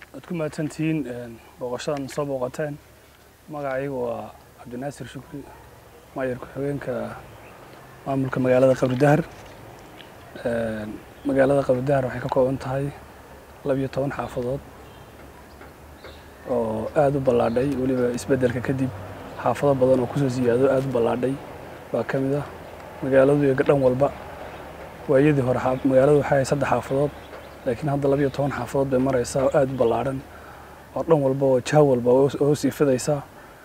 waad ku mahadsantihiin booqashadan soo booqateen magacaygu waa cabdinaasir shukri maayar ku-xigeenka maamulka magaalada qabridahar magaalada qabridahar waxay ka kooban tahay labiyo toban xaafadood oo aada u ballaadhay weliba isbeddelka kadib xaafado badan oo kusoo siyaado aada u ballaadhay baa ka mid ah magaaladu iyo dhan walba waayadii hore magaaladu waxay ahay saddex xaafadood laakiin hadda labiyo toban xaafadood bay maraysaa oo aada u ballaadhan oo dhan walba oo jaha walba oo sii fidaysaa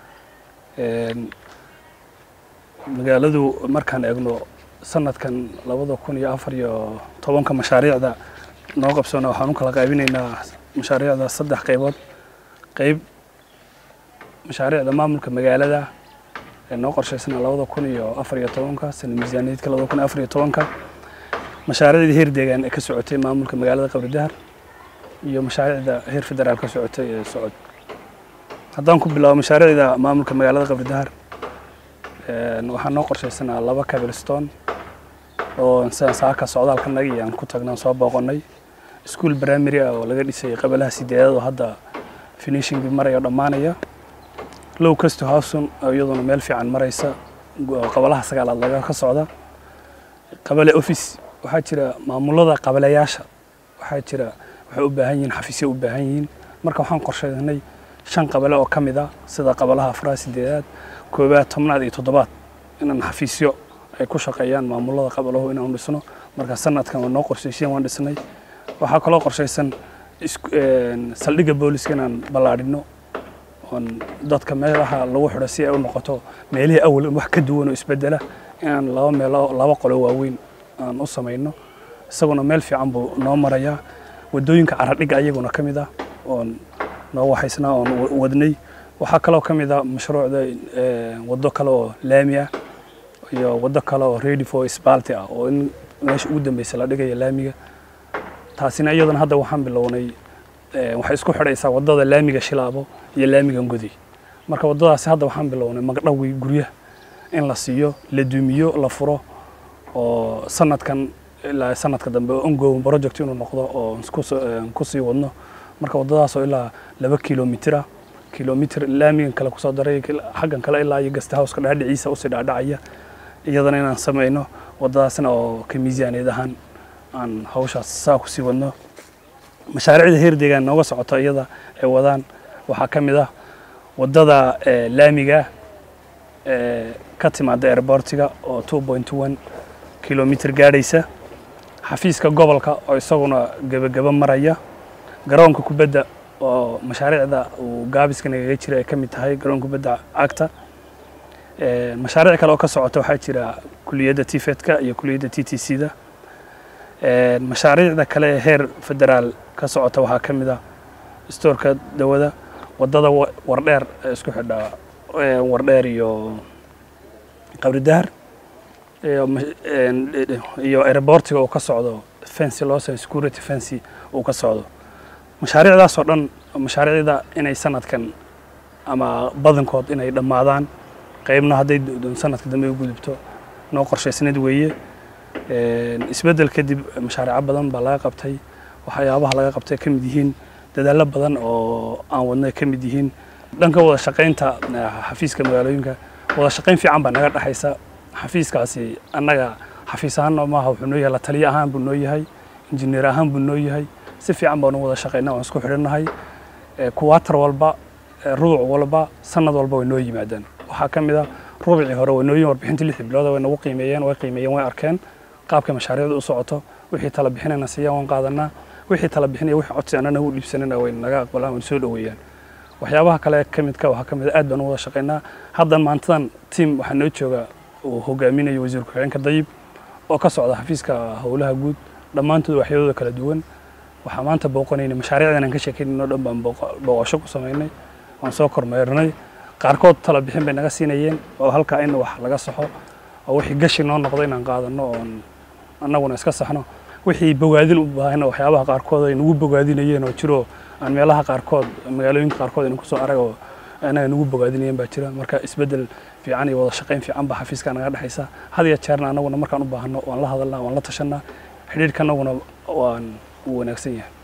magaaladu markaan eegno sanadkan labada kun iyo afar iyo tobanka mashaariicda noo qabsoona waxaan u kala qaybinaynaa mashaariicda saddex qaybood qayb mashaariicda maamulka magaalada ee noo qorshaysana labada kun iyo afar iyo tobanka sana miisaaniyaedka labada kun iyo afar iyo tobanka mashaariicdii heer deegaan ee ka socotay maamulka magaalada qabridahar iyo mashaariicda heer federaal ka socotay ee socod haddaan ku bilaabo mashaariicda maamulka magaalada qabridahar waxaan noo qorshaysanaa laba cabilstone oo sidaan saaka socdaalka naga iyo aan ku tagnaan soo booqonnay ischool primary ah oo laga dhisay qabalaha sideedaad oo hadda finishingii maraya oo dhammaanaya low casto houson oo iyaduna meel fiican maraysa qabalaha sagaalaad laga ka socda qabale office waxaa jira maamulada qabaleyaasha waxaa jira waxay u baahan yihiin xafiisyo u baahan yihiin marka waxaan qorshaynay shan qabale oo ka mid ah sida qabalaha afraad sideedaad koobaad tobnaad iyo toddobaad inaan xafiisyo ay ku shaqeeyaan maamulada qabalahu inaan dhisno marka sanadkan waa noo qorshayseen waan dhisnay waxaa kaloo qorshaysan saldhigga booliska inaan ballaadhino oon dadka meelaha lagu xidho si ay u noqoto meelihii awal wax ka duwan oo isbedela inaan laba meelo laba qolo waaweyn aan u samayno isaguna meel fiican buu noo marayaa waddooyinka caradhigga ayaguna ka mid ah oon noo waxaysnaa oon wadnay waxaa kaloo ka mid ah mashruucda waddo kale oo laami ah iyo waddo kale oo ready for sbalti ah oo in meesha ugu dambeysa la dhigaya laamiga taasina iyadana hadda waxaan bilownay waxay isku xidhaysaa waddada laamiga shilaabo iyo laamiga ngodi marka waddadaasi hadda waxaan bilownay magdhawi guryaha in la siiyo la dumiyo la furo oo sanadkan ilaa sanadka dambe ongow project inuu noqdo oo kusii wadno marka waddadaasoo ilaa laba kilomitira kilomitr laamigan kale kusoo daray xaggan kale ilaa iyo gasta howska dhaadhiciisa usii dhaadhacaya iyadana inaan samayno waddadaasna oo ka miisaaneed ahaan aan hawshaas saa kusii wadno mashaariicda heer deegaan nooga socoto iyada ay wadaan waxaa ka mid ah waddada laamiga ka timaada airbortiga oo two point one kilomitr gaadhaysa xafiiska gobolka oo isaguna gebageba maraya garoonka kubadda oo mashaariicda uu gaabiska nagaga jira ay ka mid tahay garoonka kubadda cagta mashaariic kale oo ka socota waxaa jira kuliyadda tifedka iyo kuliyadda t t c da mashaariicda kale ee heer federaal ka socota waxaa ka mid ah stoorka dawada waddada wardheer ee isku xidha wardheer iyo qabridahar iyo airbortiga uu ka socdo fency loosa security fency uu ka socdo mashaariicdaas oo dhan mashaariicda inay sanadkan ama badankood inay dhammaadaan qaybna hadday sanadka dambe u gudubto noo qorshaysnad weeye isbeddel kadib mashaariico badan baa laga qabtay waxyaabaha laga qabtay ka mid yihiin dadaallo badan oo aan wadnay ka mid yihiin dhanka wada shaqaynta xafiiska magaalooyinka wada shaqayn fiican baa naga dhexaysa xafiiskaasi annaga xafiis ahaan maaha wuxuu noo yahay la taliye ahaan buu noo yahay injineer ahaan buu noo yahay si fiican baanu wada shaqaynaa waan isku xidhannahay kuwaatar walba rubuc walba sanad walba way noo yimaadaan waxaa ka mid ah rubicii hore way noo yihin warbixintii lixdii bilooda way nagu qiimeeyeen way qiimeeyeen way arkeen qaabka mashaariicda u socoto wixii tala bixinayna siiyaan waan qaadanaa wixii tala bixinaya wixii codsi annana u dhiibsanana way naga aqbalaan way soo dhoweeyaan waxyaabaha kale ka midka waxaa ka mid aad baan u wada shaqaynaa haddan maantadan tiam waxaa noo jooga uu hogaaminayo wasiir ku-xigeenka dayib oo ka socda xafiiska howlaha guud dhammaantood waxyadooda kala duwan waxaa maanta booqanaynay mashaariicdan aan ka sheekaynayno dhan baan booqasho ku samaynay waan soo kormeernay qaarkood tala bixin bay naga siinayeen oo halkaa in wax laga saxo oo wixii gashi noo noqdo inaan qaadano oon annaguna iska saxno wixii bogaadin u baahayna waxyaabaha qaarkood ay nagu bogaadinayeen oo jiro aan meelaha qaarkood magaalooyinka qaarkood aynu kusoo arag oo anaga nagu bogaadinayeen baa jira marka isbeddel fiican iyo wada shaqayn fiican baa xafiiska naga dhexaysa had iyo jeerna annaguna markaan u baahno waan la hadalnaa waan la tashanaa xidhiidhka annaguna waan uu wanaagsan yahay